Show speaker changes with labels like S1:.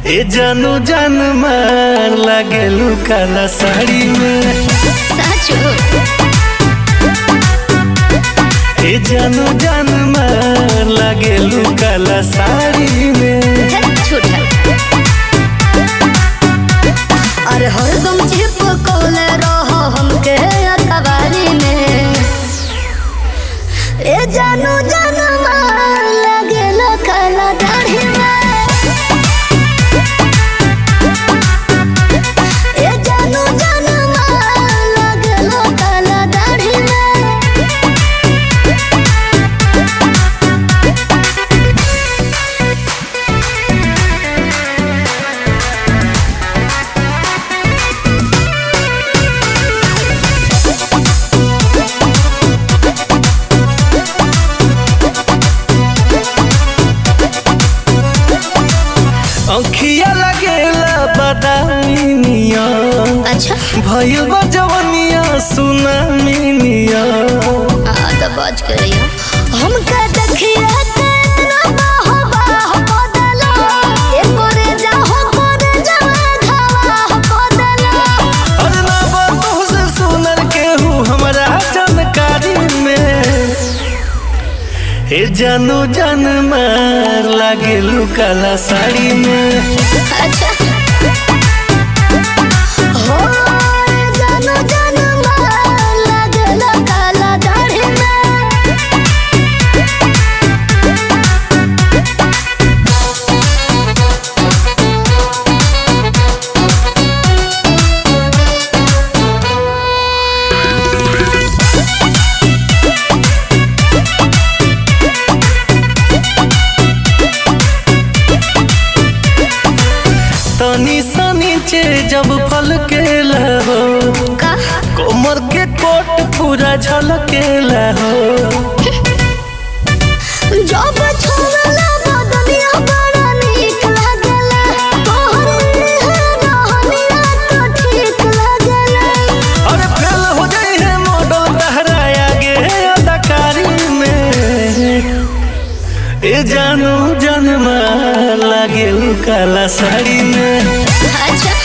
S1: ए जानू जान मार लागेलू काला साड़ी में
S2: साचो
S1: ए जानू जान मार लागेलू काला साड़ी में
S2: धत झूठा अरे हरदम चिपकौले रहो हमके अखबारी में ए जानू जानू मार लगेला काला दाढ़ी में ए जानू जानू मार लगेला काला दाढ़ी में
S1: अंखिया लगेला बादामी निया
S2: अच्छा
S1: भइल बा जवनिया सुनामी निया
S2: आ तो बाज करिया हमका देखिया के ना बाहो बाहो बदला ए करे जाहो करे जावा घावा बदला
S1: अरे ना बातों से सुनर केहू हमरा जानकारी में ए जानू जान मार लागेलू काला साड़ी में
S2: अच्छा हो ए जानो जानो मार लगला काला दाढ़ी में
S1: तनी सा नीचे जब फल के लहो
S2: का
S1: कोमर के कोट पूरा झलके लहो
S2: जब छोड़ला बदनिया बड़ा नीक लागला तोहर रहनिया तो ठीक लागला
S1: अरे फेल हो जाई है मॉडल तहरा आगे अदाकारी में ए जानू जनमा लागेलू काला साड़ी में
S2: अच्छा